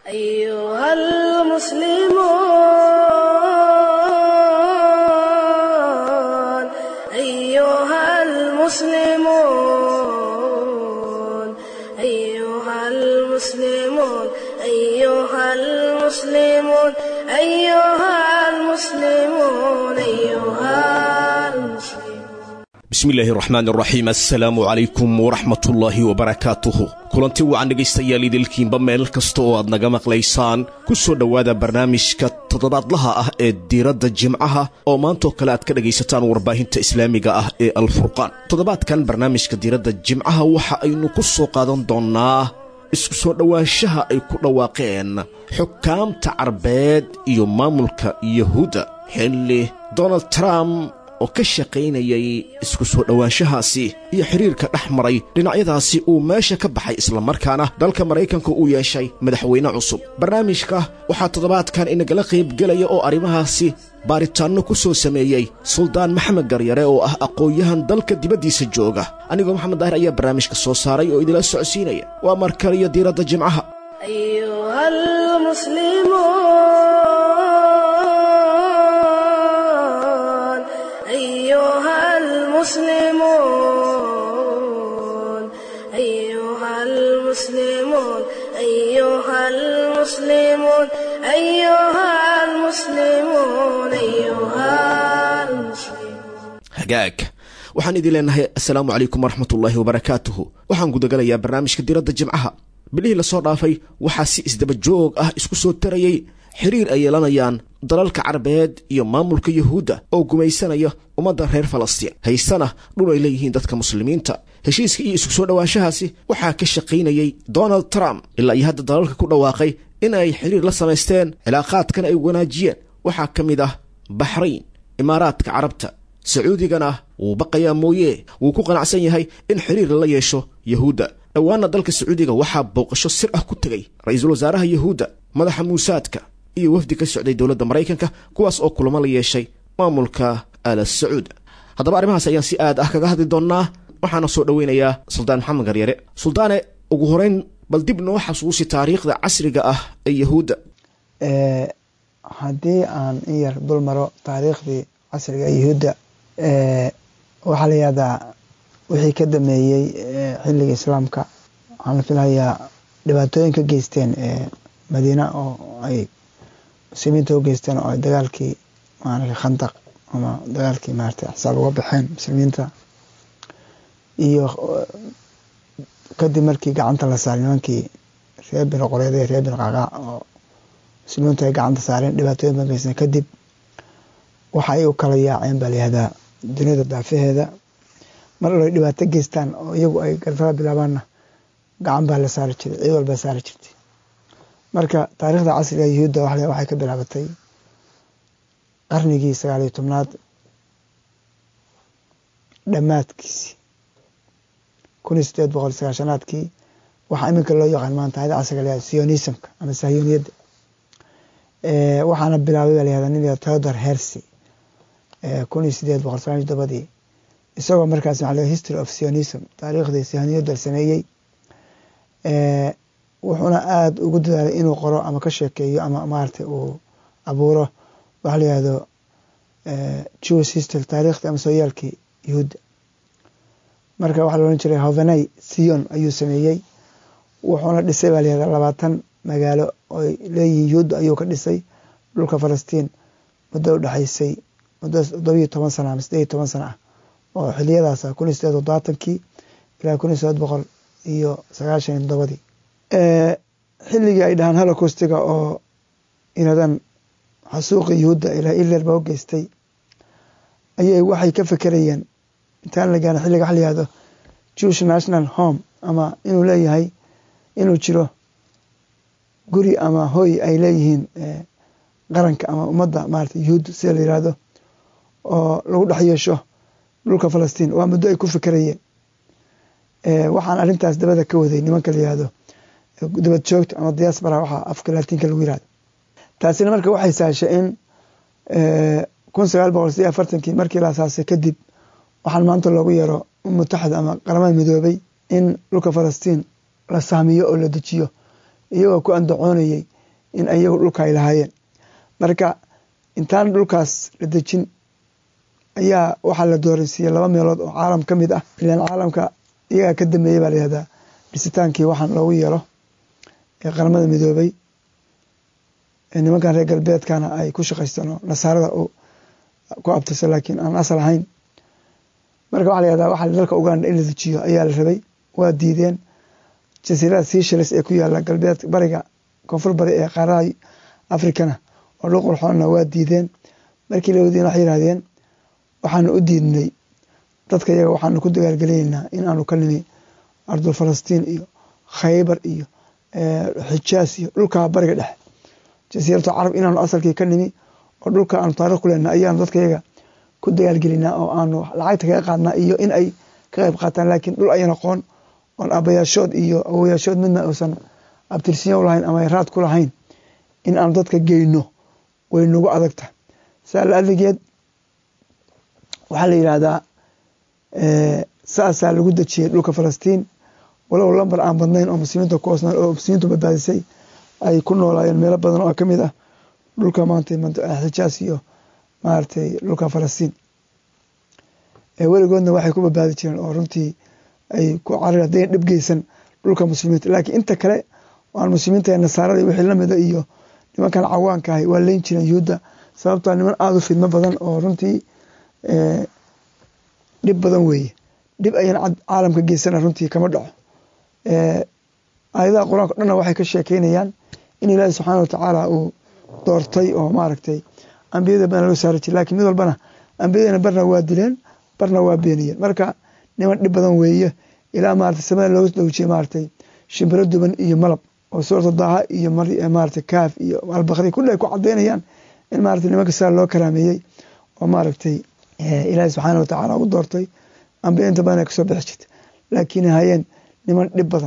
أيها المسلمون أيها المسلمون أيها المسلمون أيها المسلمون أيها المسلمون أيها المسلمون bismillaahi raxmaan raxiim assalaamu calaykum waraxmatullaahi wabarakaatuhu kulanti wacan dhegaystayaal idilkiinba meel kasta oo aad naga maqlaysaan ku soo dhowaada barnaamijka toddobaadlaha ah ee diiradda jimcaha oo maantoo kale aad ka dhegaysataan warbaahinta islaamiga ah ee alfurqaan toddobaadkan barnaamijka diiradda jimcaha waxa aynu ku soo qaadan doonnaa isku soo dhowaanshaha ay ku dhawaaqeen xukaamta carbeed iyo maamulka yahuudda xilli donald trump oo ka shaqaynayay isku soo dhowaanshahaasi iyo xiriirka dhex maray dhinacyadaasi uu meesha ka baxay islamarkaana dalka maraykanka uu yeeshay madaxweyne cusub barnaamijka waxaa toddobaadkan inagala qaybgelaya oo arrimahaasi baaritaanno ku soo sameeyey suldaan maxamed garyare oo ah aqoon-yahan dalka dibaddiisa jooga anigoo maxamed daahir ayaa barnaamijka soo saaray oo idila socodsiinaya waa markaliyo diiradda jimcaha أيها المسلمون أيها المسلمون أيها المسلمون أيها المسلمون أيها المسلمون أيها المسلمون hagaag waxaan idin leenahay assalaamu calaykum waraxmatullaahi wabarakaatuhu waxaan gudagalayaa barnaamijka diradda jimcaha bilihii lasoo dhaafay waxaa si isdaba joog ah isku soo tarayey xiriir ay yeelanayaan dalalka carabeed iyo maamulka yuhuudda oo gumaysanaya ummadda reer falastiin haysana dhul ay leeyihiin dadka muslimiinta heshiiska iyo isku soo dhowaanshahaasi waxaa ka shaqaynayey donald trump ilaa iyo hadda dalalka ku dhawaaqay in ay xiriir la samaysteen cilaaqaadkan ay wanaajiyeen waxaa ka mid ah baxrayn imaaraadka carabta sacuudigana wuu baqayaa mooye wuu ku qanacsan yahay in xiriir lala yeesho yahuudda dhowaana dalka sacuudiga waxaa booqasho sir ah ku tegay ra-iisul wasaaraha yahuudda madaxa muusaadka iyo wafdi ka socday dowladda maraykanka kuwaas oo kulamo la yeeshay maamulka ala sacuud haddaba arrimahaas ayaan si aad ah kaga hadli doonnaa waxaana soo dhoweynayaa suldaan maxamed garyare suldaane ugu horeyn bal dib noo xasuusi taariikhda casriga ah ee yahuudda haddii aan in yar dul maro taariikhdii casriga yahuudda waxaa la yihahdaa wixii ka dameeyey xilliga islaamka waxaan la filayaa dhibaatooyin ka geysteen madiina oo ay muslimiinta u geysteen oo ay dagaalkii maarata khandaq ama dagaalkii maarata xisaab uga baxeen muslimiinta iyo kadib markii gacanta la saaray nimankii reer bin qoreede reer bin qaaqa oo muslimiintu ay gacanta saareen dhibaatooyin ba geysteen kadib waxa ay u kala yaaceen baa layihahdaa duniyada daafaheeda mar alo ay dhibaato geystaan oo iyagu ay garfada bilaabaanna gacan baa la saari jiray ciid walba saari jirtay marka taariikhda casriga yuhuudda waxay ka bilaabatay qarnigii sagaaliyo tobnaad dhammaadkiisi kun iyo sideed boqol sagaashanaadkii waxaa iminka loo yaqaan maanta hayada casriga la yahada sionismka ama sahyuuniyadda waxaana bilaabay baa layahda nin theodor hersy kun iyo sideed boqol sagaal iyo todobadii isagoo markaas waxa la history of sionism taariikhdii sahyuuniyadda sameeyey wuxuuna aada ugu dadaalay inuu qoro ama ka sheekeeyo ama maarata uu abuuro waxa la yihahdo jewish history taariikhdii ama sooyaalkii yuhuudda marka waxaa la ohan jiray hovenay sion ayuu sameeyey wuxuuna dhisay baa layihahda labaatan magaalo oy leeyihiin yuhuudda ayuu ka dhisay dhulka falastiin muddo udhexaysay muddo todobiyo toban sana ama sideed iyo toban sana ah oo xiliyadaas kun iyo sideed todobaatankii ilaa kun iyo sideed boqol iyo sagaashan iyo todobadii xilligii ay dhahaan holocostiga oo inadan xasuuqi yuhuudda ilaa iler baa u geystay ayay waxay ka fekerayeen intaan la gaarin xilliga waxa la yihahdo jewish national home ama inuu leeyahay inuu jiro guri ama hoy ay leeyihiin qaranka ama ummadda maarata yuhuud sida la yihahdo oo lagu dhex yeesho dhulka falastiin waa muddo ay ku fekerayeen waxaan arrintaas dabada ka waday nimanka la yihahdo dabad joogta ama diaspora waxaa afka laatiinka lagu yihahdo taasina marka waxay sahashay in kun sagaal boqol sideed afartankii markii la asaasay kadib waxaan maanta loogu yeero mutaxda ama qaramada midoobay in dhulka falastiin la saamiyo oo la dejiyo iyagoo ku andacoonayey in ayagu dhulka ay lahaayeen marka intaan dhulkaas la dejin ayaa waxaa la dooraysiiyey laba meelood oo caalam ka mid ah ilaan caalamka iyagaa ka dambeeyey baa layihahdaa dhisitaankii waxaan loogu yeelo ee qaramada midoobay nimankan reer galbeedkana ay ku shaqaystaan oo nasaarada ku abtirsan laakiin aan asal ahayn marka waxa layihahdaa waxaa dalka uganda in la dejiyo ayaa la rabay waa diideen jasiirada seashalis ee ku yaala galbeed bariga koonfur bari ee qaaraha africana oo dhul qurxoonna waa diideen markii la wadiina waxay yihahdeen waxaanu u diidnay dadka iyaga waxaanu ku dagaalgelinaynaa in aanu ka nimi ardul falastiin iyo khaybar iyo xijaas iyo dhulkaa bariga dhexe jasiiratu carab inaanu asalkii ka nimi oo dhulka aanu taarikh ku leenaha ayaanu dadka iyaga ku dagaalgelinaa oo aanu lacagta kaga qaadnaa iyo in ay ka qayb qaataan laakiin dhul ayan aqoon oon abayaashood iyo awoyaashood midna uusan abtirsinya lahayn ama raad ku lahayn in aanu dadka geyno way nagu adagta saa la adigeed waxaa la yidhaahdaa saasaa lagu dejiyey dhulka falastiin walow lambar aan badnayn oo muslimiinta ku hoosnaan oo muslimiintu badbaadisay ay ku noolaayeen meelo badan oo kamid ah dhulka maanta xijaas iyo maaragtay dhulka falastiin weligoodna waxay ku badbaadi jireen oo runtii ay ku carir haddayn dhib geysan dhulka muslimiinta laakiin inta kale aan muslimiinta nasaarada wixii lamida iyo nimankan cawaanka ahay waa leyn jireen yuhuudda sababtaa niman aada u fidmo badan oo runtii dhib badan weeye dhib ayaan caalamka geysana runtii kama dhaco aayadaha qur-aanka o dhanna waxay ka sheekeynayaan in ilaahi subxaana watacaala uu doortay oo maaragtay ambiyada badan loo saari jira lakiin mid walbana ambiyadana barna waa dileen barna waa beeniyeen marka niman dhib badan weeye ilaa maarata samada looga dhowjiyey maaragtay shimbiro duban iyo malab oo suurata daha iyo maarata kaaf iyo albakri kulli ay ku cadaynayaan in maarata nimanka saa loo karaameeyey oo maaragtay ilaahi subxaana watacaala u doortay ambiya inta badan ay kasoo bixi jirta laakiin hayeen niman dhib badan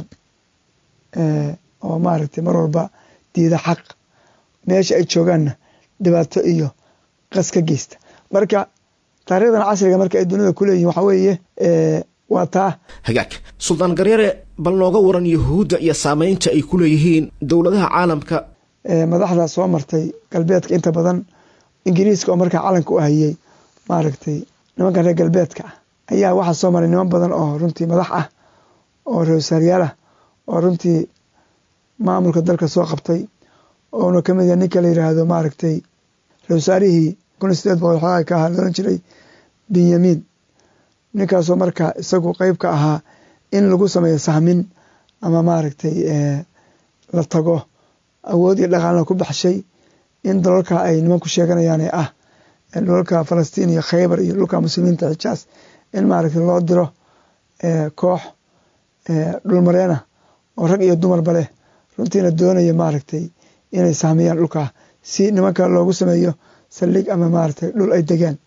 oo maaragtay mar walba diida xaq meesha ay joogaanna dhibaato iyo qas ka geysta marka taarikhdan casriga marka ay dunida ku leeyihin waxaa weeye waa taa hagaag suldaan garyare bal nooga waran yuhuudda iyo saameynta ay ku leeyihiin dowladaha caalamka madaxda soo martay galbeedka inta badan ingiriiska oo markaa calanka u hayey maaragtay nimankan reer galbeedka ah ayaa waxaa soo maray niman badan oo runtii madax ah oo reerwasaaryaal ah oo runtii maamulka dalka soo qabtay oona kamid yahay ninka la yiraahdo maaragtay reerwasaarihii kun iyo sideed boqol xoogaa ka ahaa loolan jiray benyamin ninkaasoo markaa isagu qeyb ka ahaa in lagu sameeyo sahmin ama maaragtay la tago awood iyo dhaqaalna ku baxshay in dalalka ay niman ku sheeganayaan ee ah dhulalka falastiin iyo khaybar iyo dhulka muslimiinta xijaas in maaragtay loo diro koox dhulmareena oo rag iyo dumarba leh runtiina doonaya maaragtay inay sahmiyaan dhulka si nimanka loogu sameeyo saldhig ama maaragtay dhul ay degaan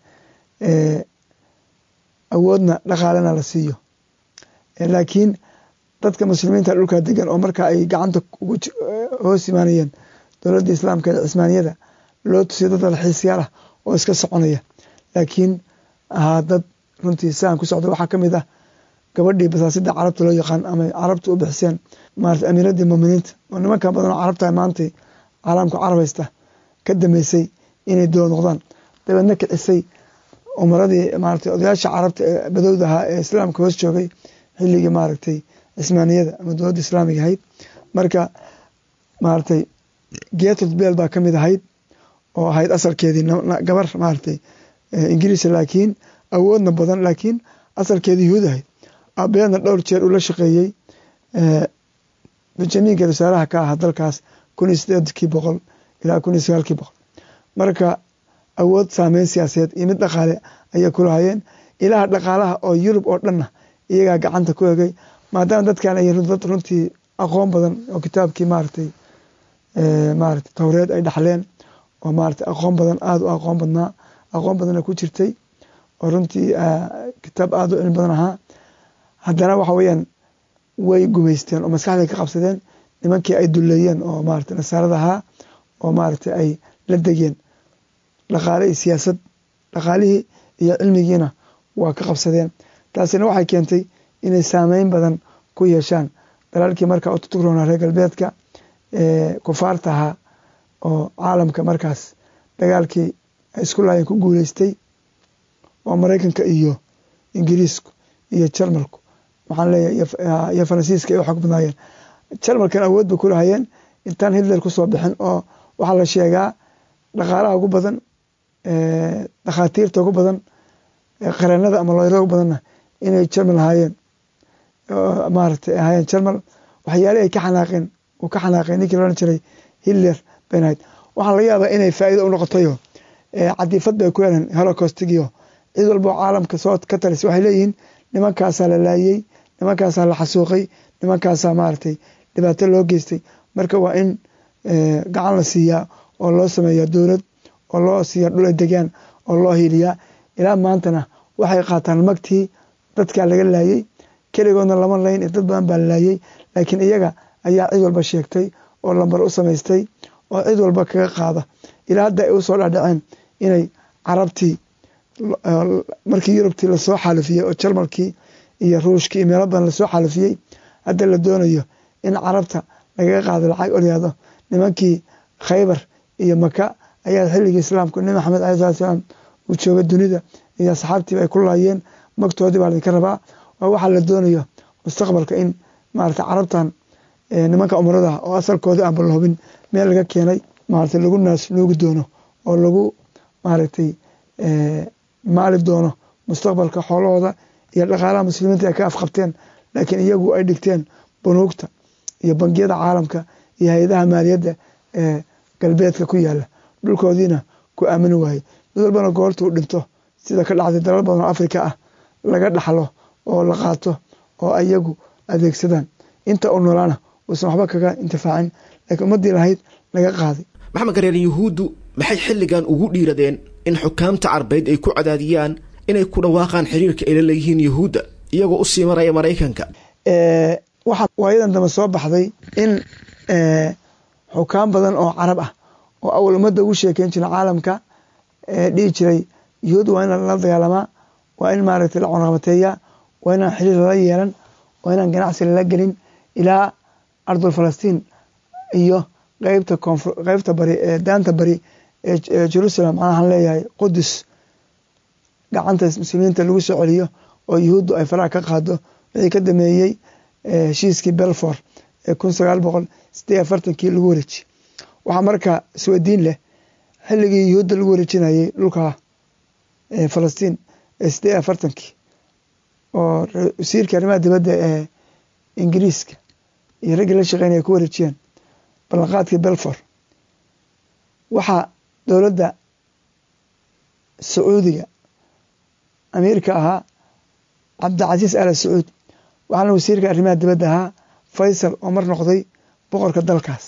awoodna dhaqaalena la siiyo laakiin dadka muslimiinta dhulkaa degan oo marka ay gacanta hoos imaanayeen dowladda islaamka ee cismaaniyada loo tusiyo dad dalxiisyaal ah oo iska soconaya laakiin ahaa dad runtii siaan ku socda waxaa kamid ah gabadhii basaasida carabta loo yaqaan ama carabta u bixiseen maarata amiiradii muminiinta oo nimanka badan oo carabta maanta caalamka carab haysta ka dameysay inay dowlad noqdaan dabeedna kicisay umaradii maarata odayaasha carabta ee badowda ahaa ee islaamka hoos joogay xilligii maaragtay cismaaniyada ama dowladda islaamiga ahayd marka maaragtay geetod beel baa kamid ahayd oo ahayd asalkeedii gabar maaragtay ingiriisa laakiin awoodna badan laakiin asalkeedii yuhuud ahayd abeedna dhowr jeer uu la shaqeeyey benjaminka wasaaraha ka ahaa dalkaas kun iyo sideedkii boqol ilaa kun iyo sagaalkii boqol marka awood saameyn siyaasadeed iyo mid dhaqaale ayay ku lahayeen ilaha dhaqaalaha oo yurub oo dhanna iyagaa gacanta ku egay maadaama dadkan ay dad runtii aqoon badan oo kitaabkii maaragtay maaragtay towreed ay dhaxleen oo maaragtay aqoon badan aada u aqoon badnaa aqoon badanna ku jirtay oo runtii kitaab aada u cilmi badan ahaa haddana waxa weeyaan way gumaysteen oo maskaxday ka qabsadeen nimankii ay duleeyeen oo maaragtay nasaarada ahaa oo maaragtay ay la degeen dhaqaale iyo siyaasad dhaqaalihii iyo cilmigiina waa ka qabsadeen taasina waxay keentay inay saameyn badan ku yeeshaan dalaalkii markaa ututugroonaa reer galbeedka kufaarta ahaa oo caalamka markaas dagaalkii ay isku laayeen ku guuleystay oo maraykanka iyo ingiriisku iyo jarmalku waxaan leeyahay iyo faransiiska ay u xog badnaayeen jarmalkan awood bay ku lahayeen intaan hitler kusoo bixin oo waxaa la sheegaa dhaqaalaha ugu badan dhakhaatiirta ugu badan qareenada ama looyrada ugu badanna inay jarmal ahaayeen maaragtay ahaayeen jarmal waxyaalihi ay ka xanaaqeen uu ka xanaaqeen ninkii loodhan jiray hitler bayn ahayd waxaa laga yaabaa inay faa'iido u noqotayo cadiifad bay ku heleen holocostigiyo cid walba oo caalamka soo ka talis waxay leeyihiin nimankaasaa la laayey nimankaasaa la xasuuqay nimankaasaa maaragtay dhibaato loo geystay marka waa in gacan la siiyaa oo loo sameeyaa dowlad oo loo siiyaa dhul ay degaan oo loo hiiliyaa ilaa maantana waxay qaataan magtii dadkaa laga laayey keligoodna lama layn dad badan baa la laayey laakiin iyaga ayaa cid walba sheegtay oo lambar u samaystay oo cid walba kaga qaada ilaa hadda ay usoo dhadhaceen inay carabtii markii yurubtii lasoo xaalifiyey oo jarmalkii iyo ruushkii iyo meelo badan lasoo xaalifiyey hadda la doonayo in carabta lagaga qaado lacag olyado nimankii khaybar iyo maka ayaa xilligii islaamku nebi maxamed alai slat slaam uu jooga dunida iyo asxaabtiiba ay ku laayeen magtoodii baa laydinka rabaa waa waxaa la doonayo mustaqbalka in maarata carabtan nimanka umrada oo asalkoodii aanba la hubin meel laga keenay maarata lagu naas nuugi doono oo lagu maaragtay maali doono mustaqbalka xoolahooda iyo dhaqaalaha muslimiinta ay ka afqabteen laakiin iyagu ay dhigteen bunuugta iyo bangiyada caalamka iyo hay-adaha maaliyadda ee galbeedka ku yaala dhulkoodiina ku aamini waaye mid walbana goorta uu dhinto sida ka dhacday dalal badan oo afrika ah laga dhaxlo oo la qaato oo iyagu adeegsadaan inta u noolaana uusan waxba kaga intifaacin laakiin ummaddii lahayd laga qaaday maxamed gareer yuhuuddu maxay xilligan ugu dhiiradeen in xukaamta carbeed ay ku cadaadiyaan inay ku dhawaaqaan xiriirka ay la leeyihiin yuhuudda iyagoo u sii maraya maraykanka waxaa waayadan dambe soo baxday in xukaam badan oo carab ah oo awal ummadda ugu sheekeyn jira caalamka dhihi jiray yuhuud waa in lala dagaalamaa waa in maaragtay la cunaqabateeyaa waa inaan xiriir lala yeelan waa inaan ganacsi lala gelin ilaa ardul falastiin iyo qeybta koonfur qeybta bari ee daanta bari ee jerusalem maxaan leeyahay qudus gacanta muslimiinta lagu soo celiyo oo yuhuuddu ay faraha ka qaado wixii ka dameeyey heshiiskii belfor ee kun sagaal boqol sideed afartankii lagu wareejiyey waxaa marka isweydiin leh xilligii yuhuudda lagu wareejinayey dhulka falastiin ee sideed afartankii oo wasiirka arrimaha dibadda ee ingiriiska iyo raggii la shaqeynaya ku wareejiyeen ballanqaadkii belfor waxaa dowladda sacuudiga amiirka ahaa cabdicasiis ala sacuud waxaana wasiirka arrimaha dibadda ahaa faysal oo mar noqday boqorka dalkaas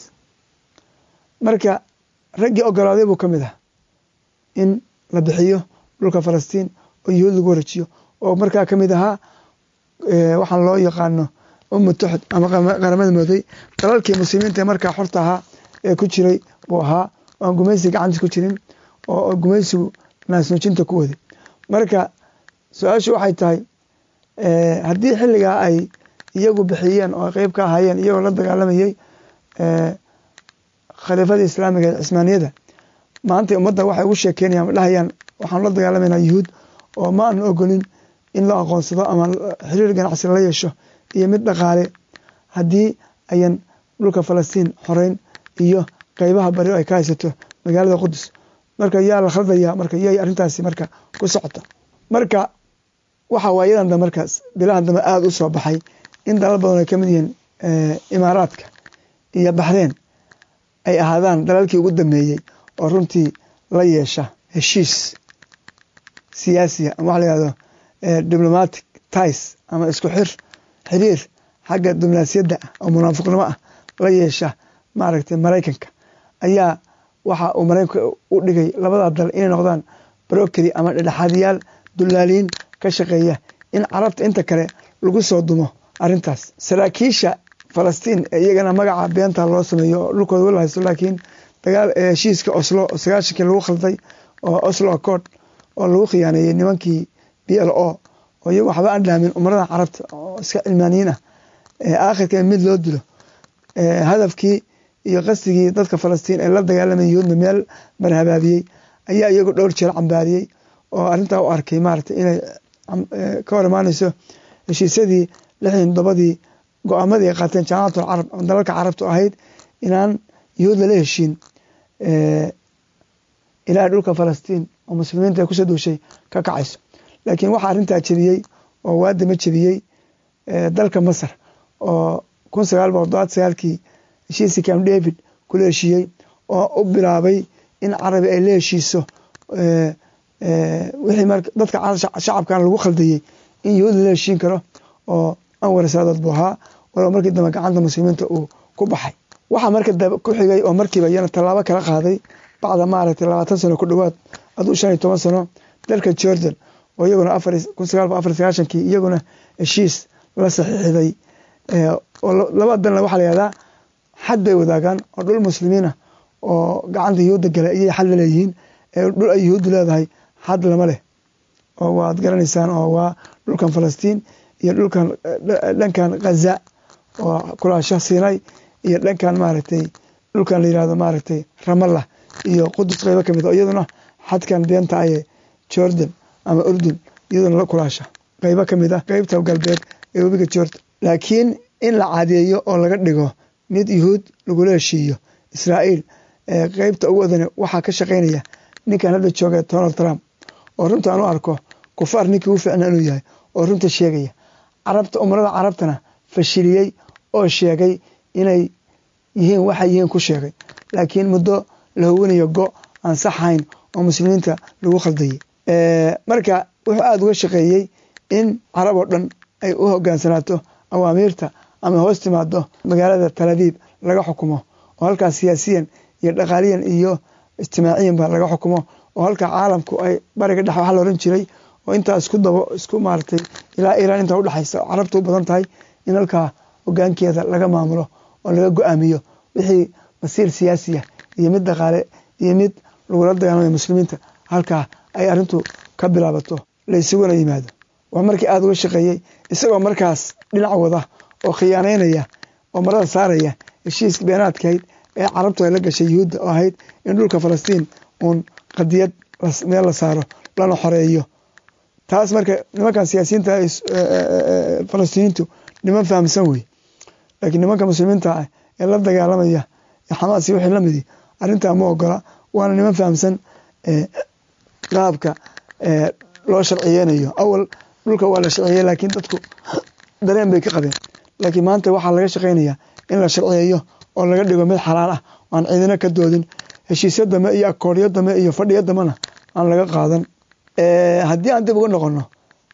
marka raggii ogolaaday buu ka mid ah in la bixiyo dhulka falastiin oo yuhuud lagu wareejiyo oo markaa ka mid ahaa waxaan loo yaqaano umma tuxud ama qaramada mooday dalalkii muslimiinta ee markaa xorta ahaa ee ku jiray buu ahaa oo aan gumaysi gacantiis ku jirin oo gumaysigu naasnuujinta ku waday marka su-aashu waxay tahay haddii xilligaa ay iyagu bixiyeen oo qeyb ka ahaayeen iyagoo la dagaalamayey khaliifadii islaamiga ee cismaaniyada maanta ummadda waxay ugu sheekeynayaan ma dhahayaan waxaanu la dagaalamayna yuhuud oo ma aanu ogolin in la aqoonsado ama xiriir ganacsi lala yeesho iyo mid dhaqaale haddii ayan dhulka falastiin xoreyn iyo qeybaha bari oo ay ka haysato magaalada qudus marka yaa la khaldaya marka yay arrintaasi marka ku socota marka waxa waayadan dambe markaas bilahan dambe aada u soo baxay in dalal badan ay ka mid yihiin imaaraadka iyo baxreen ay ahaadaan dalalkii ugu dambeeyey oo runtii la yeesha heshiis siyaasiya ama waxa la yihahdo diplomatic tis ama isku xir xiriir xagga diblomaasiyadda oo munaafiqnimo ah la yeesha maaragtay maraykanka ayaa waxa uu maraykanka u dhigay labada dal inay noqdaan brokeri ama dhedhexaadiyaal dulaaliin ka shaqeeya in carabta inta kale lagu soo dumo arintaas saraakiisha falastiin ee iyagana magaca beenta loo sameeyo oo dhulkooda wala haysto laakiin dagaal heshiiska oslo oo sagaashankii lagu khalday oo oslo accord oo lagu khiyaaneeyey nimankii b l o oo iyagu waxba aan dhaamin umaradan carabta oo iska cilmaaniyiin ah aakhirka mid loo dilo hadafkii iyo qasdigii dadka falastiin ee la dagaalamay yuhuudna meel marhabaabiyey ayaa iyagu dhowr jeer cambaariyey oo arrintaa u arkay maaragtay inay ka hor imaaneyso heshiisyadii lixdan todobadii go-aamadii ay qaateen jaamacatul carab oo dalalka carabtu ahayd inaan yuhuud lala heshiin ilaa dhulka falastiin oo muslimiinta ay kusoo duushay ka kacayso laakiin waxaa arrintaa jebiyey oo waadama jebiyey dalka masar oo kun sagaal boqol todobaad sagaalkii heshiiskii camp david kula heshiiyey oo u bilaabay in carabi ay la heshiiso wixii mar dadka shacabkan lagu khaldayey in yuhuud lala heshiin karo oo anwar saadood buu ahaa walow markii dambe gacanta muslimiinta uu ku baxay waxaa marka ku xigay oo markiiba iyana tallaabo kala qaaday bacda maaragtay labaatan sano ku dhowaad aduu shan iyo toban sano dalka jordan oo iyaguna afar kun sagaal boqol afar sagaashankii iyaguna heshiis la saxiixday oo laba dalna waxaa la yihahdaa xad bay wadaagaan oo dhul muslimiina oo gacanta yuhuudda gala iyay xad la leeyihiin dhul ay yuhuuddu leedahay xad lama leh oo waad garanaysaan oo waa dhulkan falastiin iyo dhulkan dhankan khaza oo kulaasha siinay iyo dhankan maaragtay dhulkan la yirahdo maaragtay ramallah iyo qudus qeybo kamid oo iyaduna xadkan beenta aye jordan ama urdun iyaduna la kulaasha qeybo kamid ah qeybta galbeed ee webiga jordan laakiin in la cadeeyo oo laga dhigo mid yuhuud lagula heshiiyo israa'iil qeybta ugu wadane waxaa ka shaqeynaya ninkan hadda jooga donald trump oo runta aan u arko kufaar ninkii u ficna inuu yahay oo runta sheegaya carabta umrada carabtana fashiliyey oo sheegay inay yihiin waxay yihiin ku sheegay laakiin muddo la howanayo go aan saxayn oo muslimiinta lagu khaldayay marka wuxuu aada uga shaqeeyey in carab oo dhan ay u hogaansanaato awaamiirta ama hoos timaado magaalada talabiib laga xukumo oo halkaas siyaasiyan iyo dhaqaaliyan iyo ijtimaaciyanba laga xukumo oo halka caalamku ay bariga dhex waxa la oran jiray oo intaa isku dabo isku maaratay ilaa iiraan intaa udhexaysa oo carabta u badan tahay in halkaa hogaankeeda laga maamulo oo laga go-aamiyo wixii masiir siyaasiya iyo mid dhaqaale iyo mid lagula dagaalamaya muslimiinta halkaa ay arrintu ka bilaabato la isuguna yimaado waa markii aada uga shaqeeyey isagoo markaas dhinac wada oo khiyaaneynaya oo marada saaraya heshiiska beenaadkahayd ee carabtu ay la gashay yuhuudda oo ahayd in dhulka falastiin uun qadiyad meel la saaro lana xoreeyo taas marka nimankan siyaasiyiinta falastiiniintu niman fahamsan wey laakiin nimanka muslimiinta ah ee la dagaalamaya ee xamaas iyo wixii lamidi arrintaa ma ogola waana niman fahamsan qaabka loo sharciyeynayo awal dhulka waa la sharciyey laakiin dadku dareen bay ka qabeen laakiin maanta waxaa laga shaqeynayaa in la sharciyeeyo oo laga dhigo mid xalaal ah aan ciidina ka doodin heshiisya dame iyo akooryo dame iyo fadhiyo damena aan laga qaadan haddii aan dib uga noqono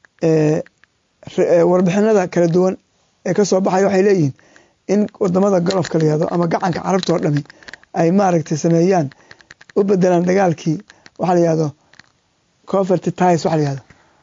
warbixinada kala duwan ee kasoo baxaya waxay leeyihiin in wadamada golofka la yihahdo ama gacanka carabta oo dhami ay maaragtay sameeyaan u bedelaan dagaalkii waxaa la yihahdo coverty tis waxa la yihahdo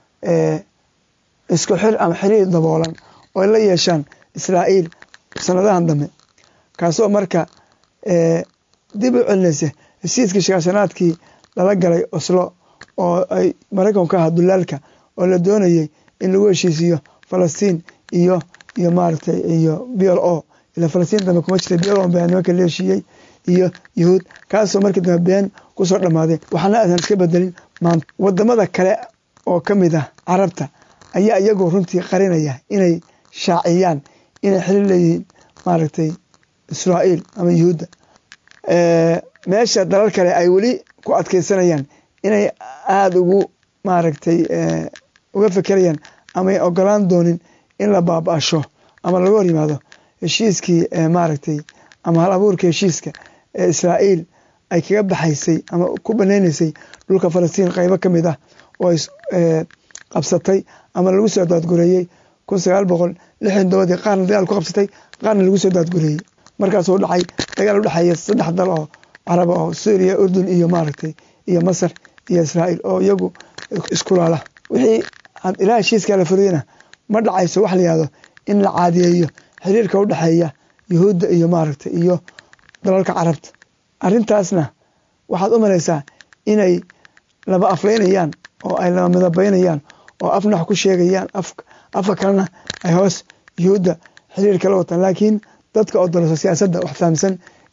isku xir ama xiriir daboolan oo ay la yeeshaan israa'iil sanadahan dambe kaasoo marka dib u celinaysa heshiiskii shagaashanaadkii lala galay oslo oo ay maraykanku ka ahaa dulaalka oo la doonayay in lagu heshiisiyo falastiin iyo iyo maaragtay iyo b l o ila falastiin dambe kuma jirta b l o baa nimanka la heshiiyey iyo yuhuud kaasoo markii dambe been kusoo dhammaaday waxaana aadan iska bedelin maanta wadamada kale oo ka mid ah carabta ayaa iyagu runtii qarinaya inay shaaciyaan inay xilin leeyihiin maaragtay israa'iil ama yuhuudda meesha dalal kale ay weli ku adkeysanayaan inay aada ugu maaragtay uga fekerayaan amay ogolaan doonin in la baaba-asho ama laga hor yimaado heshiiskii maaragtay ama hal abuurka heshiiska ee israa'iil ay kaga baxaysay ama ku banaynaysay dhulka falastiin qeybo ka mid ah oo qabsatay ama lagu soo daadgureeyey kun sagaal boqol lixdan dobadii qaarna dagaal ku qabsatay qaarna lagu soo daadgureeyey markaasuu dhacay dagaal udhexeeya saddex dal oo caraba oo suuriya urdun iyo maaragtay iyo masar iyo israa'iil oo iyagu iskulaala wixii ilaa heshiiskaa la furiyena ma dhacayso wax la yihahdo in la caadiyeeyo xiriirka udhexeeya yuhuudda iyo maaragtay iyo dalalka carabta arrintaasna waxaad u malaysaa inay laba afleynayaan oo ay laba midabeynayaan oo afnax ku sheegayaan afka kalena ay hoos yuhuudda xiriir kala wataan laakiin dadka oo doloso siyaasadda wax fahamsan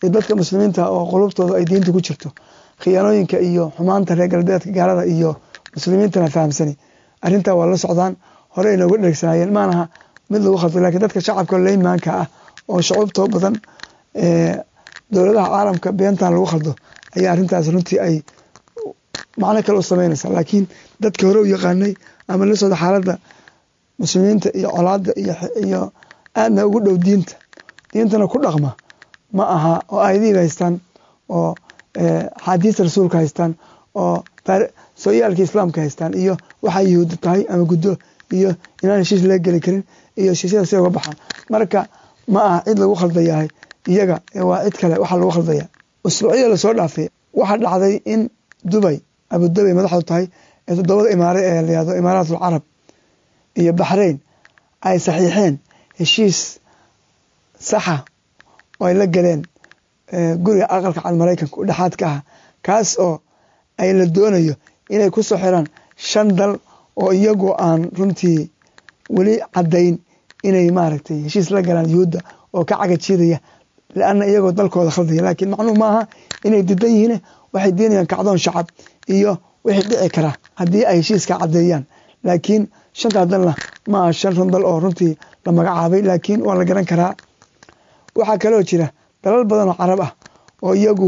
iyo dadka muslimiinta oo qulubtooda ay diinta ku jirto khiyaanooyinka iyo xumaanta reer galbeedka gaalada iyo muslimiintana fahamsani arrintaa waa la socdaan hore inooga dheregsanaayeen maanaha mid lagu khaldo lakiin dadka shacabka leymaanka ah oo shucuubtoo badan dowladaha caalamka beentan lagu khaldo ayaa arrintaas runtii ay macno kale u sameynaysa laakiin dadka hore u yaqaanay ama la socda xaaladda muslimiinta iyo colaada iyo aadna ugu dhow diinta diintana ku dhaqma ma aha oo aayadihiiba haystaan oo xaadiista rasuulka haystaan oo sooyaalka islaamka haystaan iyo waxaa yahuudi tahay ama guddo iyo inaan heshiis laga geli karin iyo heshiisyada si uga baxaan marka ma aha cid lagu khaldayahay iyaga waa cid kale waxaa lagu khaldaya usbuucyada lasoo dhaafay waxaa dhacday in dubay abudubay madaxdu tahay ee toddobada imaare ee layado imaaratul carab iyo baxrayn ay saxiixeen heshiis saxa oo ay la galeen guriga aqalka cad maraykanka u dhexaadka ah kaas oo ay la doonayo inay ku soo xiraan shan dal oo iyagu aan runtii weli caddayn inay maaragtay heshiis la galaan yuhuudda oo ka cagajiidaya leanna iyagoo dalkooda khaldaya laakiin macnuhu maaha inay didan yihiin waxay deenayaan kacdoon shacab iyo wixii dhici kara haddii ay heshiiska caddeeyaan laakiin shantaa dalna ma aha shan run dal oo runtii la magacaabay laakiin waa la garan karaa waxaa kaloo jira dalal badan oo carab ah oo iyagu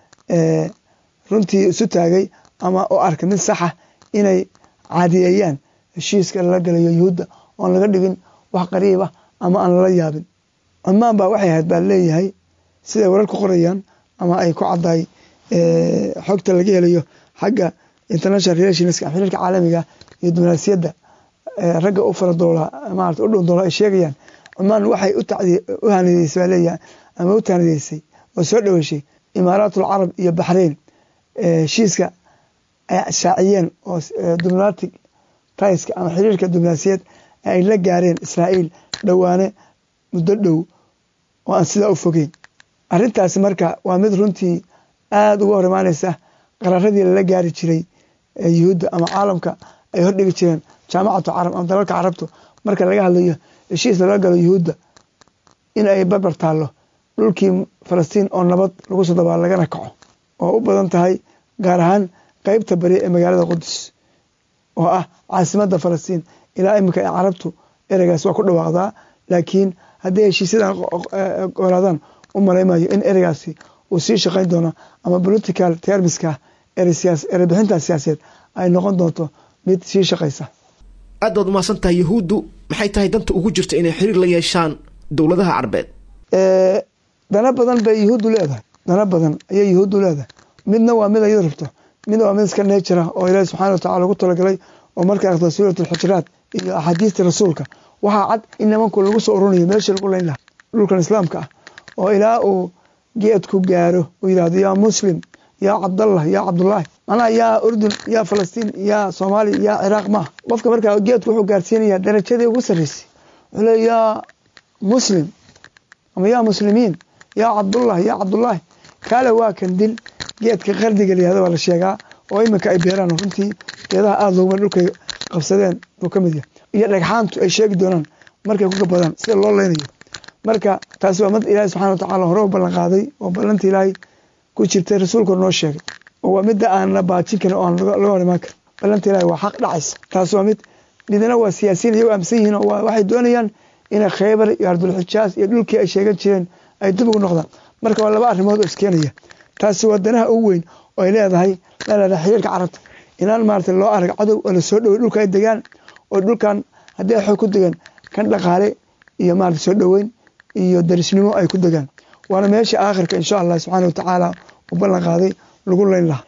runtii isu taagay ama oo arka mid saxa inay caadiyeeyaan heshiiska lala galayo yuhuudda oon laga dhigin wax qariib ah ama aan lala yaabin cumaan baa waxay ahayd baa leeyahay siday wararku qorayaan ama ay ku caddahay xogta laga helayo xagga international relationska xiriirka caalamiga iyo diblomaasiyadda ragga u fara doola maarata u dhow doola ay sheegayaan cumaan waxay u hanideysay baa leeyahay ama u taanideysay oo soo dhoweyshay imaaraatul carab iyo baxrayn heshiiska ay shaaciyeen oo diblomatic taiska ama xiriirka diblomaasiyad ay la gaareen israa'iil dhowaane muddo dhow oo aan sidaa u fogeyn arrintaasi marka waa mid runtii aada uga hor imaaneysa qararadii lala gaari jiray yuhuudda ama caalamka ay hordhigi jireen jaamacatu carab ama dalalka carabtu marka laga hadlayo heshiis lala galo yuhuudda in ay barbar taallo dhulkii falastiin oo nabad lagu soo dabaal lagana kaco oo u badan tahay gaar ahaan qeybta bari ee magaalada qudus oo ah caasimadda falastiin ilaa iminka ee carabtu ereygaas waa ku dhawaaqdaa laakiin hadday heshiisyadan golaadaan u malaymayo in ereygaasi uu sii shaqayn doono ama political termiska erebixinta siyaasadeed ay noqon doonto mid sii shaqaysa aad baad umahadsan tahay yahuuddu maxay tahay danta ugu jirta inay xiriir la yeeshaan dowladaha carbeed dana badan bay yuhuuddu leedahay dana badan ayay yuhuuddu leedahay midna waa mid ayadu rabto midna waa mid iska neejira oo ilaahi subxana wa tacala ugu talagalay oo markay akhdo suurat alxujuraat iyo axaadiistii rasuulka waxaa cad in nimanku lagu soo ururinayo meeshii lagu layn lahaa dhulkan islaamka ah oo ilaa uu geedku gaaro uu yidhahdo yaa muslim yaa cabdallah yaa cabdullaahi macnaha yaa urdun yaa falastiin yaa soomaaliya yaa ciraaq maaha qofka markaa geedku wuxuu gaarsiinayaa darajadii ugu sarreysay wuxuu leey yaa muslim ama yaa muslimiin yaa cabdullah yaa cabdullaahi kaale waa kan dil geedka qardiga layihahdo waa la sheegaa oo iminka ay beeraan runtii geedaha aada looguma dhulkay qabsadeen buu ka mid yahay iyo dhagxaantu ay sheegi doonaan markay ku gabadaan sida loo leynayo marka taasi waa mid ilaahi subxana wa tacala hore u ballan qaaday oo ballanta ilaahay ku jirtay rasuulku noo sheegay oo waa midda aan la baajin karin oo aan laga hor imaan karin ballanta ilahi waa xaq dhacaysa taas waa mid midna waa siyaasiyiin iyago aaminsan yihiin oo waxay doonayaan inay kheybar iyo ardulxijaas iyo dhulkii ay sheegan jireen ay dib ugu noqdaan marka waa laba arrimood oo iskeenaya taasi waa danaha ugu weyn oo ay leedahay leedahay xiriirka carabta inaan maarata loo arag cadow oo lasoo dhowey dhulka ay degaan oo dhulkan haddii ay xoog ku degaan kan dhaqaale iyo maarata soo dhoweyn iyo darisnimo ay ku degaan waana meesha aakhirka insha allah subxaana wa tacaala u ballan qaaday lagu leyn lahaa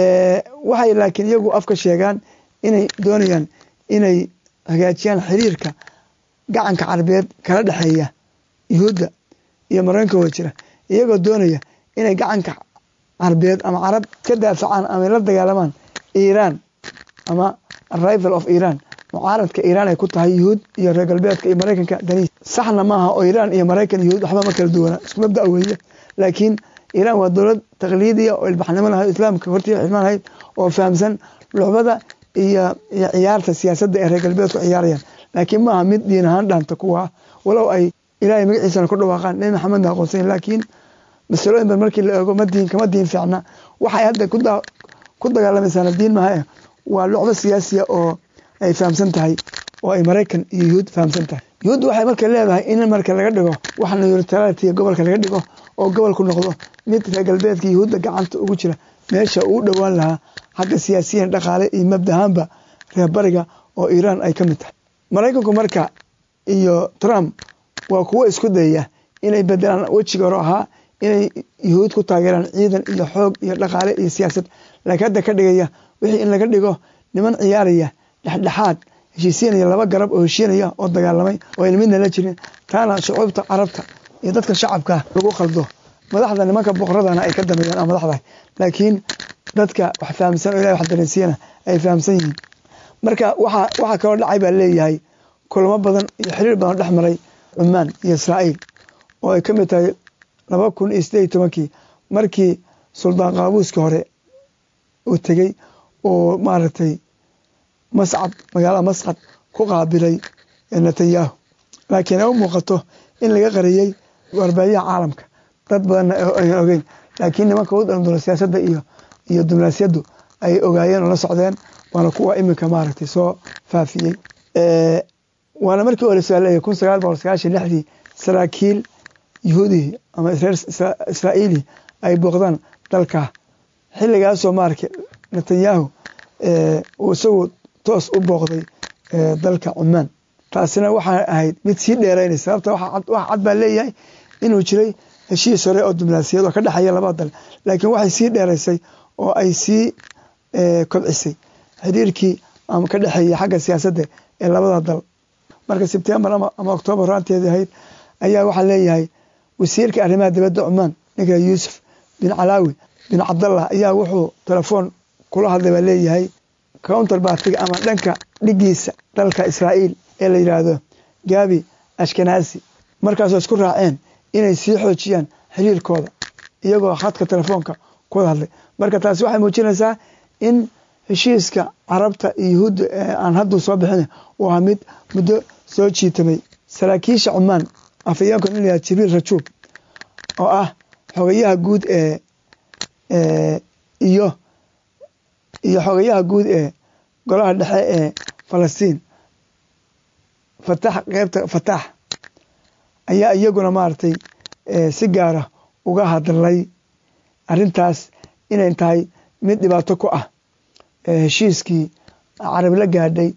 waxay laakiin iyagu afka sheegaan inay doonayaan inay hagaajiyaan xiriirka gacanka carabeed kala dhexeeya yuhuudda iyo maraykanka waa jira iyagoo doonaya inay gacanka carabeed ama carab ka daafacaan ama la dagaalamaan iiraan ama arrival of iiraan mucaaradka iiraan ay ku tahay yuhuud iyo reer galbeedka iyo maraykanka daniis saxna maaha oo iiraan iyo maraykan yuhuud waxba ma kala duwana isku mabda weeye laakiin iiraan waa dowlad taqliidiya oo ilbaxnimo lahayd islaamka hortii xilmaan lahayd oo fahamsan lucbada iyo iyo ciyaarta siyaasadda ee reer galbeedku ciyaarayaan laakiin maaha mid diin ahaan dhaanta kuwa walow ay ilaahay magaciisana ku dhawaaqaan nebi maxamedna aqoonsan laakiin masalooyin ban markii la eego ma diin kama diin fiicna waxay hadda ku dagaalamaysaana diin maha waa lucdo siyaasiya oo ay fahamsan tahay oo ay maraykan iyo yuhuud fahamsan tahay yuhuud waxay marka leedahay in marka laga dhigo wax neutrality gobolka laga dhigo oo gobolku noqdo mid reer galbeedka yuhuudda gacanta ugu jira meesha uu dhowaan lahaa xagga siyaasiyan dhaqaale iyo mabdahaanba reer bariga oo iiraan ay ka mid tahay maraykanku marka iyo trump waa kuwo isku dayaya inay bedelaan wejiga hore ahaa inay yuhuud ku taageeraan ciidan iyo xoog iyo dhaqaale iyo siyaasad laakiin hadda ka dhigaya wixii in laga dhigo niman ciyaaraya dhexdhexaad heshiisiinaya laba garab oo heshiinaya oo dagaalamay oo ayna midna la jirin taana shucuubta carabta iyo dadka shacabka lagu khaldo madaxda nimanka boqoradana ay ka dameeyaan oo madaxda laakiin dadka wax fahamsan oo ilahay wax dareensiiyana ay fahamsan yihiin marka waxa waxaa kaloo dhacay baa leeyahay kulamo badan iyo xiriir badan dhex maray cumaan iyo israa'iil oo ay ka mid tahay laba kun iyo sideed iyo tobankii markii suldaan qaabuuska hore uu tegey oo maaragtay mascad magaalada mascad ku qaabilay netanyahu laakiin ay u muuqato in laga qariyey warbaahiyaha caalamka dad badanna ayaan ogeyn laakiin nimanka u daldalo siyaasadda iyo iyo diblomaasiyaddu ay ogaayeen oo la socdeen waana kuwa iminka maaragtay soo faafiyey waana markii hore saaleeyay kun sagaal boqol sagaashan lixdii saraakiil yuhuudi ama reer israa'iili ay booqdaan dalka xilligaasoo maaragtay netanyahu uu isagu toos u booqday dalka cumaan taasina waxaa ahayd mid sii dheeraynaysa sababta wax cad baa leeyahay inuu jiray heshiis hore oo diblomaasiyad oo ka dhexeeya labada dal laakiin waxay sii dheeraysay oo ay sii kobcisay xiriirkii ama ka dhexeeya xagga siyaasadda ee labada dal marka sebtembar ama oktoobar horaanteedii ahayd ayaa waxaa leeyahay wasiirka arrimaha dibadda cumaan ninka yuusuf bin calaawi bin cabdallah ayaa wuxuu telefoon kula hadlay baa leeyahay counter bartiga ama dhanka dhigiisa dalka israa'iil ee la yidhaahdo gabi ashkenaasi markaasoo isku raaceen inay sii xoojiyaan xiriirkooda iyagoo khadka telefoonka kuwada hadlay marka taasi waxay muujinaysaa in heshiiska carabta iyo yuhuudda aan hadduu soo bixin uu ahaa mid muddo soo jiitamay saraakiisha cumaan afayeenka in layaha jibriil rajuub oo ah xogayaha guud ee iyo iyo xogayaha guud ee golaha dhexe ee falastiin fatax qeybta fatax ayaa iyaguna maaragtay si gaara uga hadlay arintaas inay tahay mid dhibaato ku ah heshiiskii carabi la gaadhay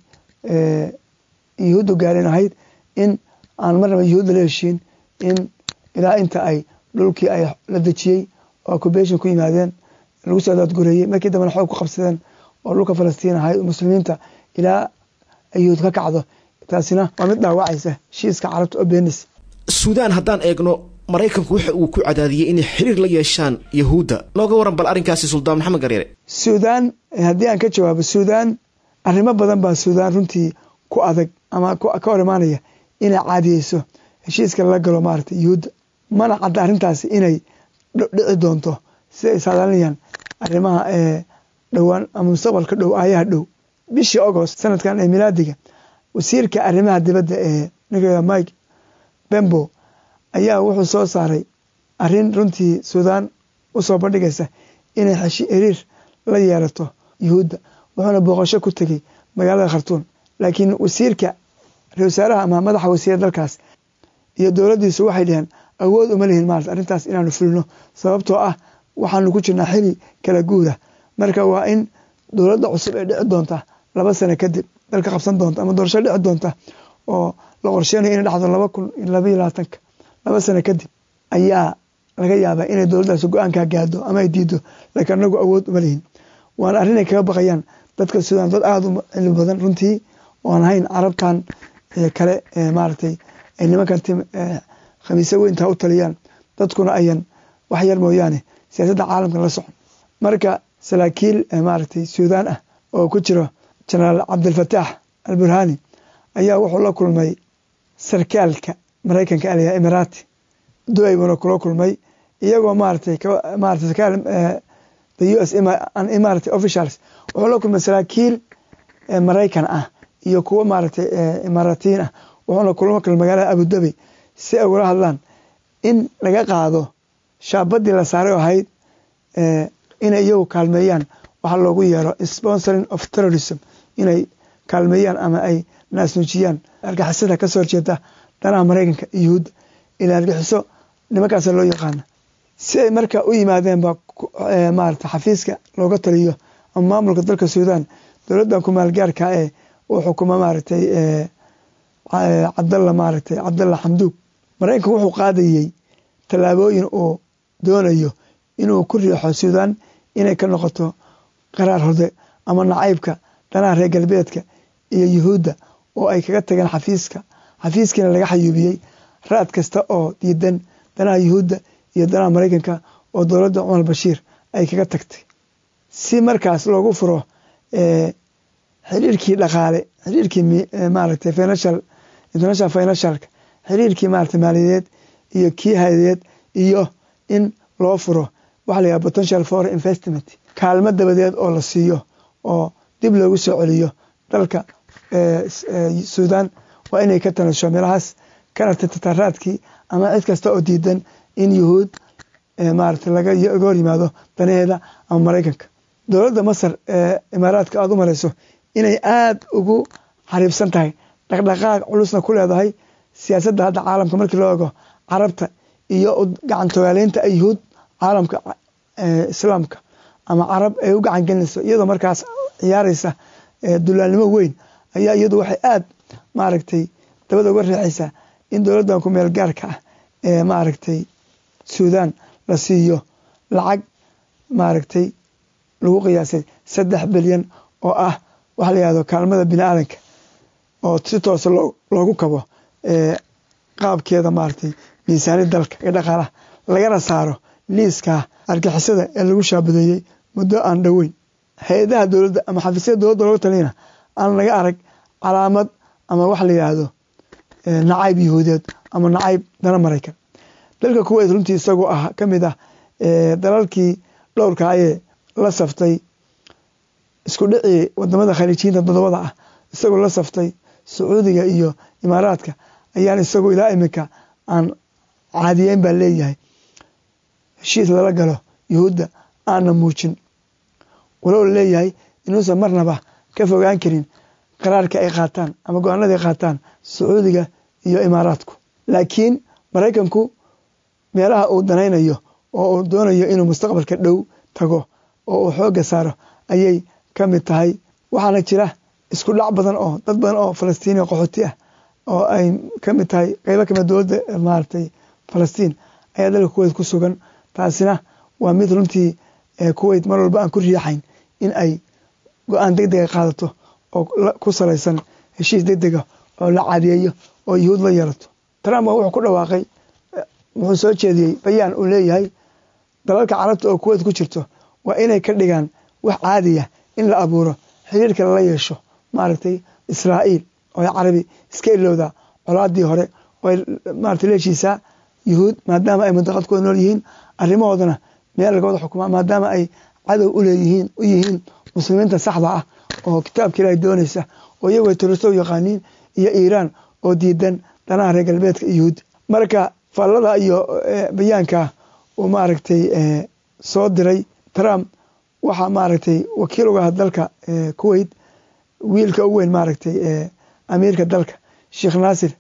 yuhuuddu gaadhin ahayd in aan marnaba yuhuudda la heshiin in ilaa inta ay dhulkii ay la dejiyey oo occupation ku yimaadeen lagu soo daadgureeyey markii dambena xoog ku qabsadeen oo dhulka falastiin ahayd muslimiinta ilaa ay yuhuud ka kacdo taasina waa mid dhaawacaysa heshiiska carabta oo beenis suudaan haddaan eegno maraykanku waxa uu ku cadaadiyey inay xiriir la yeeshaan yahuudda nooga waran bal arrinkaasi suldaan maxamed gareere suudaan haddii aan ka jawaabo suudaan arrimo badan baa suudaan runtii ku adag ama ka hor imaanaya inay caadiyeyso heshiiska lala galo maaragtay yuhuudda mana cadda arrintaasi inay dhici doonto si ay saadaalinayaan arrimaha ee dhowaan ama mustaqbalka dhow aayaha dhow bishii agost sanadkan ee milaadiga wasiirka arrimaha dibadda ee ninka mike bembo ayaa wuxuu soo saaray arrin runtii suudaan usoo bandhigaysa inay xiriir la yeelato yuhuudda wuxuuna booqasho ku tegey magaalada khartuun laakiin wasiirka ra wasaaraha ama madaxa wasiira dalkaas iyo dowladdiisu waxay dhaheen awood uma lihin maarata arrintaas inaanu fulino sababtoo ah waxaanu ku jirnaa xili kala guuda marka waa in dowladda cusub ee dhici doonta laba sano kadib dalka qabsan doonta ama doorasho dhici doonta oo la qorsheynayo inay dhacdo laba kun iyo labaiyo labaatanka laba sano kadib ayaa laga yaabaa inay dowladdaasi go-aankaa gaado ama ay diido laakiin anagu awood uma lihin waana arrin ay kaga baqayaan dadka suudaan dad aada u cilmi badan runtii oan ahayn carabtan kale maaragtay ay nimankan khamiise weyntaa u taliyaan dadkuna ayan wax yar mooyaane siyaasadda caalamka la socon marka saraakiil maaragtay suudaan ah oo ku jiro jenaraal cabdilfataax alburhani ayaa wuxuu la kulmay sarkaalka maraykanka alaya emirati duway buuna kula kulmay iyagoo maaratay maarata sarkaal the u s imarati officials wuxuu la kulmay saraakiil maraykan ah iyo kuwo maaragtay imaaratiin ah wuxuuna kulma kale magaalada abudabi si ay ugala hadlaan in laga qaado shaabadii la saaray oo ahayd inay iyagu kaalmeeyaan waxaa loogu yeero sponsoring of terrorism inay kaalmeeyaan ama ay naasnuujiyaan argixisada kasoo horjeeda danaha maraykanka iyo yuhuudda ila argixiso nimankaasa loo yaqaana si ay marka u yimaadeen ba maarata xafiiska looga taliyo ama maamulka dalka suudaan dowladdan kumaalgaarka ee uu xukuma maaragtay cabdalla maaragtay cabdalla xamduug maraykanka wuxuu qaadayey tallaabooyin uu doonayo inuu ku riixo suudaan inay ka noqoto qaraar horde ama nacaybka danaha reer galbeedka iyo yuhuudda oo ay kaga tageen xafiiska xafiiskiina laga xayuubiyey raad kasta oo diidan danaha yuhuudda iyo danaha maraykanka oo dowladda cumar bashiir ay kaga tagtay si markaas loogu furo xiriirkii dhaqaale xiriirkii maaragtay financial international financialka xiriirkii maaragtay maaliyadeed iyo kii hayadeed iyo in loo furo waxa la yidhaha potential for investment kaalmo dabadeed oo la siiyo oo dib loogu soo celiyo dalka suudaan waa inay ka tanasho meelahaas kana tataraadkii ama cid kasta oo diidan in yuhuud maaragtay laga hor yimaado danaheeda ama maraykanka dowladda masar ee imaaraadka aada u mareyso inay aada ugu xariibsan tahay dhaqdhaqaaq culusna ku leedahay siyaasadda hadda caalamka markii loo ego carabta iyo gacan togaaleynta ay yuhuud caalamka islaamka ama carab ay u gacan gelinayso iyadoo markaas ciyaareysa dulaalnimo weyn ayaa iyadu waxay aada maaragtay dabada uga riixaysaa in dowladdan ku meel gaarka ah ee maaragtay suudaan la siiyo lacag maaragtay lagu qiyaasay saddex bilyan oo ah waxa la yihahdo kaalmada bini aadanka oo si toosa loogu kabo qaabkeeda maaragtay miisaani dalka ee dhaqaalaha lagana saaro liiska argixisada ee lagu shaabadeeyey muddo aan dhoweyn hay-adaha dowladda ama xafiisyada dowladda looga taliyana aan laga arag calaamad ama waxa la yidhaahdo nacayb yahuudeed ama nacayb dana maraykan dalka kuweyt runtii isagoo ah ka mid ah dalalkii dhowrka ayee la saftay isku dhicii wadamada khaliijiyiinta todobada ah isagoo la saftay sacuudiga iyo imaaraadka ayaan isagoo ilaa iminka aan caadiyeyn baa leeyahay heshiis lala galo yuhuudda aana muujin walow la leeyahay inuusan marnaba ka fogaan karin qaraarka ay qaataan ama go-aanada ay qaataan sacuudiga iyo imaaraadku laakiin maraykanku meelaha uu danaynayo oo uu doonayo inuu mustaqbalka dhow tago oo uu xoogga saaro ayay ka mid tahay waxaana jira isku dhac badan oo dad badan oo falastiiniya qaxooti ah oo ay ka mid tahay qeybo kamid dowladda maaragtay falastiin ayaa dalka kuweyt ku sugan taasina waa mid runtii kuweyt mar walba aan ku riixayn in ay go-aan deg dega qaadato oo ku salaysan heshiis deg dega oo la caadiyeeyo oo yuhuud la yeelato trump wuxuu ku dhawaaqay wuxuu soo jeediyey bayaan uu leeyahay dalalka carabta oo kuweyt ku jirto waa inay ka dhigaan wax caadiya in la abuuro xiriirka lala yeesho maaragtay israa'iil oo carabi iska ilowda colaadii hore oo maarata leeshiisaa yuhuud maadaama ay mantaqad kuwada nool yihiin arrimahoodana meel laga wada xukumaa maadaama ay cadow uleeyihiin u yihiin muslimiinta saxda ah oo kitaabka ilaahay doonaysa oo iyagu ay turisto u yaqaaniin iyo iiraan oo diidan danaha reer galbeedka yuhuud marka faallada iyo bayaanka uu maaragtay soo diray trump waxaa maaragtay wakiil uga ah dalka kuweyt wiilka u weyn maaragtay amiirka dalka sheekh naasir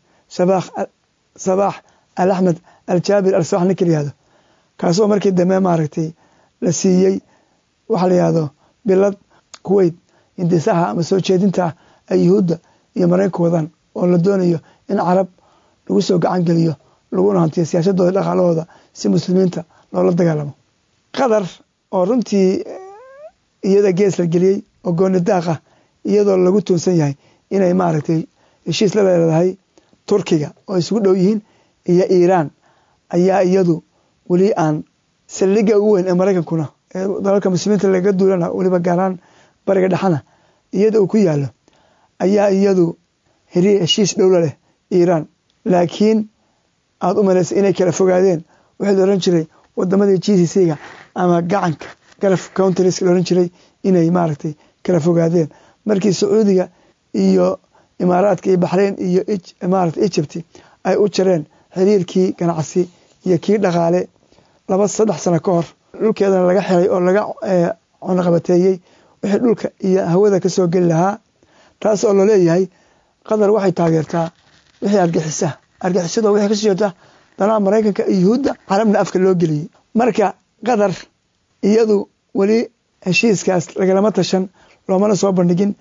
sabaax al axmed al jaabir al sabax ninka layihahdo kaasoo markii dambe maaragtay la siiyey waxaa la yihahdo bilad kuweyt indisaha ama soo jeedinta ay yuhuudda iyo maraykanka wadaan oo la doonayo in carab lagu soo gacan geliyo laguna hantiyo siyaasadooda dhaqaalahooda si muslimiinta loola dagaalamo qatar oo runtii iyada gees la geliyey oo gooni daaqa iyadoo lagu tuunsan yahay inay maaragtay heshiis la leedahay turkiga oo isugu dhow yihiin iyo iiraan ayaa iyadu weli aan saldhiga ugu weyn ee maraykankuna ee dalalka muslimiinta laga duulana weliba gaaraan bariga dhexana iyada uu ku yaalo ayaa iyadu heri heshiis dhowla leh iiraan laakiin aada u malaysa inay kala fogaadeen waxaa la oran jiray wadamadii g c c ga ama gacanka galf countries la oran jiray inay maaragtay kala fogaadeen markii sacuudiga iyo imaaraadka iyo baxreyn iyo maarata egypt ay u jareen xiriirkii ganacsi iyo kii dhaqaale laba saddex sano ka hor dhulkeedana laga xiray oo laga cunaqabateeyey wixii dhulka iyo hawada kasoo geli lahaa taas oo laleeyahay qatar waxay taageertaa wixii argixisa argixisado wixii kasoo jeeta danaha maraykanka iyo yuhuudda carabna afka loo geliyey marka qatar iyadu weli heshiiskaas lagalama tashan loomana soo bandhigin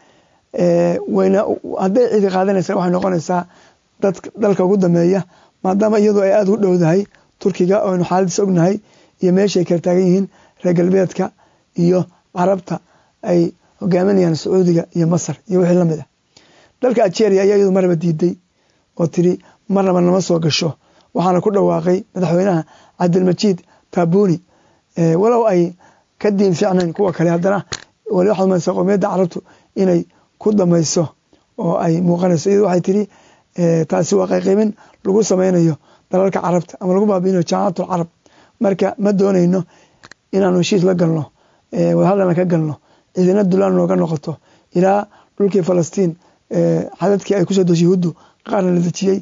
wayna hadday cidi qaadanaysa waxay noqonaysaa dad dalka ugu dameeya maadaama iyadu ay aada u dhowdahay turkiga oynu xaaladiis ognahay iyo meeshaay kala taagan yihiin reer galbeedka iyo carabta ay hogaaminayaan sacuudiga iyo masar iyo wixii lamid ah dalka algeria ayaa iyadu maraba diiday oo tiri marnaba nama soo gasho waxaana ku dhawaaqay madaxweynaha cabdilmajiid taabuni walow ay ka diin fiicnayn kuwa kale haddana wali waxaad umaysaa qowmiyadda carabtu inay ku damayso oo ay muuqanayso iyadu waxay tiri taasi waa qayqaybin lagu sameynayo dalalka carabta ama lagu baabiinayo jaamacatul carab marka ma doonayno inaanu heshiis la galno wadahadalna ka galno ciidina dulaan nooga noqoto ilaa dhulkii falastiin xadadkii ay kusoo doshay yuhuuddu qaarna la dejiyey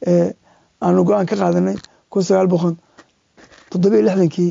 aanu go-aan ka qaadanay kun sagaal boqol toddobiyo lixdankii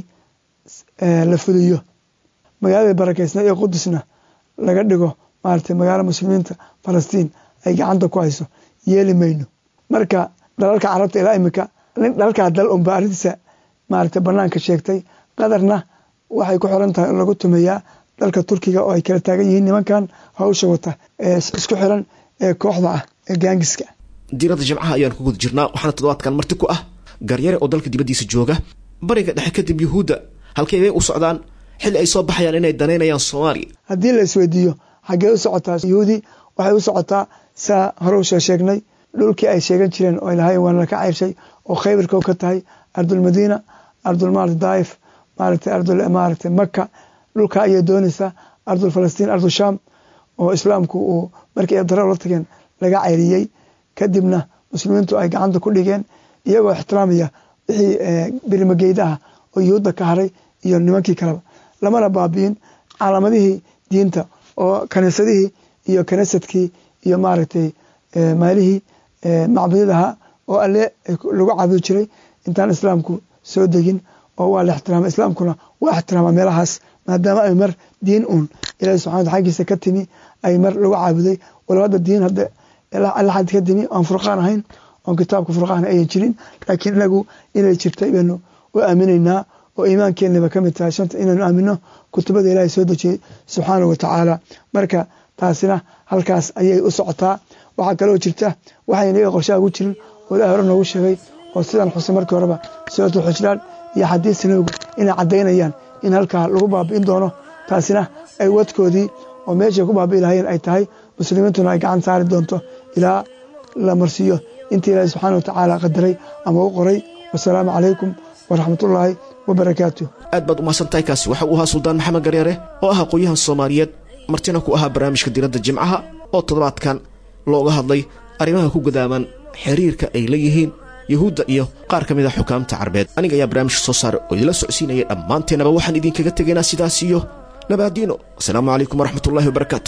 la fuliyo magaalada barakeysna iyo qudusna laga dhigo maaragtay magaalo muslimiinta falastiin ay gacanta ku hayso yeeli mayno marka dalalka carabta ilaa imika dalalkaa dal unba arrintiisa maaragtay banaanka sheegtay qatarna waxay ku xiran tahay in lagu tumeeyaa dalka turkiga oo ay kala taagan yihiin nimankan hawsha wata ee isku xiran ee kooxda ah ee gaangiska diiradda jimcaha ayaan ku guda jirnaa waxaana toddobaadkan marti ku ah garyare oo dalka dibaddiisa jooga bariga dhexe kadib yuhuudda halkay bay u socdaan xilli ay soo baxayaan inay danaynayaan soomaaliya haddii la isweydiiyo xaggee u socotaa yuhuudi waxay u socotaa saa hore usoo sheegnay dhulkii ay sheegan jireen oo ilahay waana ka ceyrshay oo khaybarka ka tahay ardulmadiina ardul maarata daaif maaragtay ardul maaragtay maka dhulka ayay doonaysaa ardul falastiin ardul sham oo islaamku uu markii ay dara la tageen laga ceyriyey kadibna muslimiintu ay gacanta ku dhigeen iyagoo ixtiraamaya wixii birimageyda ah oo yuhuudda ka haray iyo nimankii kaleba lamana baabi'in calaamadihii diinta oo kaniisadihii iyo kaniisadkii iyo maaragtay maalihii macbudyadaha oo alle lagu caabudi jiray intaan islaamku soo degin oo waa la ixtiraama islaamkuna waa ixtiraama meelahaas maadaama ay mar diin uun ilahi subxana wata xaggiisa ka timi ay mar lagu caabuday walow hadda diin hadda alla xad ka timi oon furqaan ahayn oon kitaabka furqaan ayan jirin laakiin inagu inay jirtay baynu u aaminaynaa oo iimaankeenaba ka mid tahay shanta inaynu aamino kutubada ilaahay soo dejiyey subxaanahu wa tacaala marka taasina halkaas ayay u socotaa waxaa kaloo jirta waxayna iyaga qorshaha ugu jirin oo ilahay hore noogu sheegay oo sidaan xusay markii horeba suuratu xujraan iyo xadiis nabigu inay caddaynayaan in halkaa lagu baabi'in doono taasina ay wadkoodii oo meeshay ku baabi'i lahayeen ay tahay muslimiintuna ay gacan saari doonto ilaa la marsiiyo intii ilaahay subxaana wa tacaala qadaray ama u qoray wasalaamu calaykum waraxmatullaahi wabarakaatu aad baad umahadsantahay kaasi waxa uu ahaa suldaan maxamed gareere oo ah aqoon-yahan soomaaliyeed martina ku ahaa barnaamijka diradda jimcaha oo toddobaadkan looga hadlay arrimaha ku gadaaman xiriirka ay leeyihiin yuhuudda iyo qaar ka mid a xukaamta carbeed aniga ayaa barnaamijka soo saaray oo idila socodsiinaya dhammaanteennaba waxaan idinkaga tegaynaa sidaas iyo nabaadiino asalaamu calaykum waraxmatullahi wabarakaatu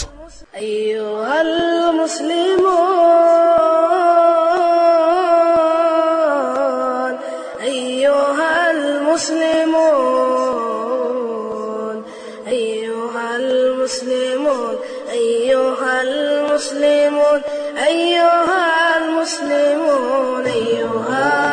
أيها المسلمون أيها المسلمون أيها المسلمون أيها المسلمون أيها المسلمون أيها